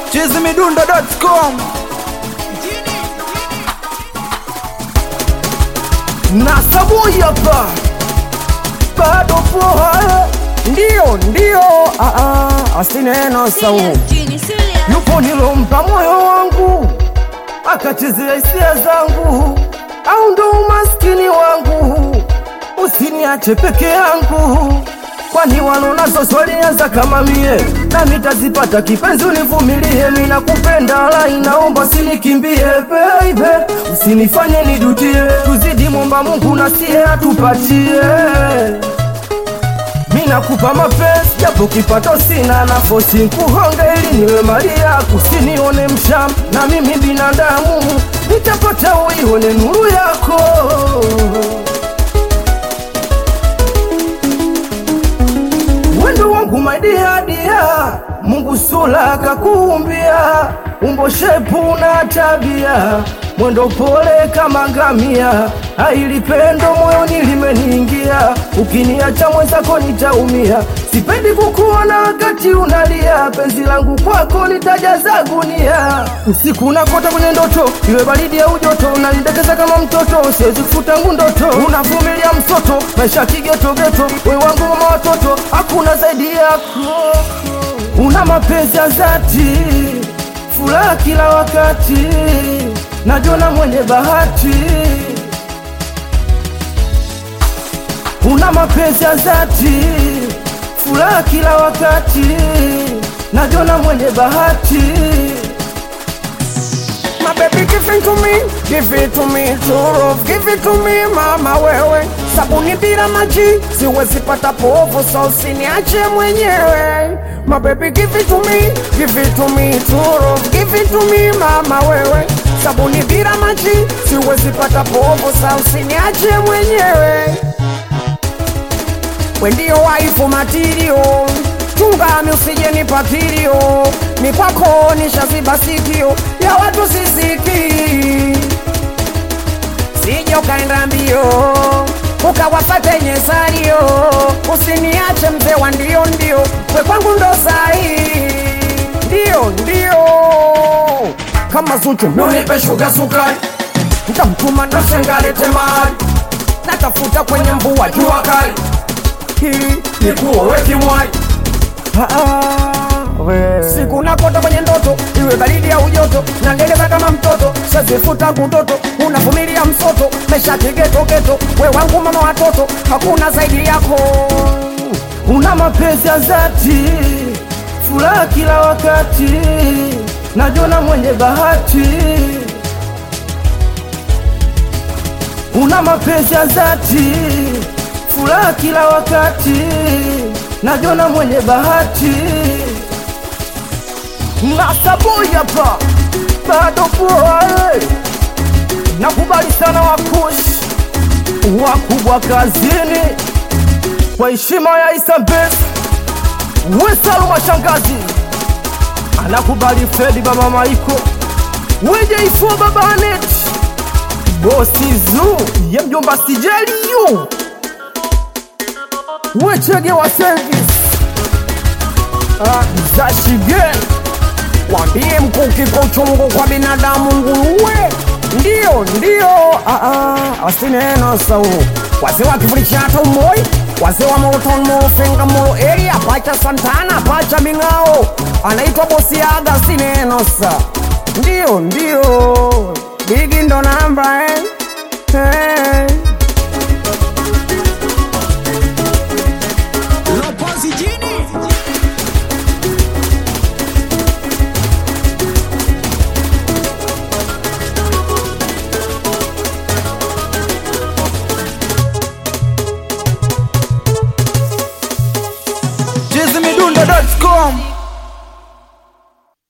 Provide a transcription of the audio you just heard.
chizimidundo.com na sabuni hapa bado poa, ndio ndio, ah, ah, asineno sau yupo nilompa moyo wangu akachezea hisia zangu, au ndo umaskini wangu, usiniache peke yangu, kwani walonazo swalianza kama mie na mitazipata kipenzi, univumilie, mina kupenda lai, naomba usinikimbie baby, usinifanye nijutie, tuzidi mwomba Mungu na siye atupatie mina kupa mapenzi japo kipato sina nafosi nkuhonge ili niwe mali yako, usinione msham na mimi binadamu nitapata uione nuru yako. Wendo wangu maidia dia, Mungu sula kakuumbia, umbo shepu na tabia, mwendo pole kama ngamia, aili pendo moyoni limeniingia, ukiniacha mwenzako nitaumia, sipendi kukuona wakati unalia, penzi langu kwako litajaza gunia, usiku nakota kwenye ndoto, iwe baridi au joto, unanidekeza kama mtoto, siwezi kufuta ngu ndoto, unavumilia msoto, maisha kigetogeto, we wangu mama watoto, hakuna zaidi yako, una mapenzi ya dhati, furaha kila wakati, najona mwenye bahati, una mapenzi ya dhati, furaha kila wakati, najona mwenye bahati. My baby give it to me, give it to me, true love, give it to me mama wewe, sabuni bila maji siwezi pata povu, so usiniache mwenyewe. My baby give it to me, give it to me, true love, give it to me mama wewe, sabuni bila maji siwezi pata povu, so usiniache mwenyewe. We ndio waifu matirio, chungami usije nipatirio, ni kwako nishaziba sikio ya watu sisiki, sije ukaenda mbio ukawapate nyesario, usiniache mzee wa ndio ndio, we kwangu ndo sahi, ndio ndio, kama Zuchu nipe shuga sukari, nitamtuma ndo shengalete mali, natafuta kwenye mvua jua kali hili ni kuoweki mwai siku nakota kwenye ndoto iwe baridi au joto na ndeleza kama mtoto sazifuta kutoto unavumilia msoto mesha kigetogeto we wangu mama watoto hakuna zaidi yako una mapenzi ya dhati furaha kila wakati najona mwenye bahati una mapenzi ya dhati furaha kila wakati, najona mwenye bahati. Nasaboi hapa bado poa, eh. nakubali sana wakushi wakubwa kazini, kwa heshima ya Isambes Wesalu mashangazi anakubali Fredi baba Maiko weje ifo baba Anet bosi zu ye mjomba Sijeliyu wechege wa service ah, zashige wambie mkuki kwa uchungu kwa binadamu nguruwe ndio ndio ah, ah, asineno sau wazee wa kivuli cha tomoi wazee wa moroton morofenga moro area pacha santana pacha ming'ao anaitwa bosi aga sineno sa ndio ndio bigi ndo namba eh.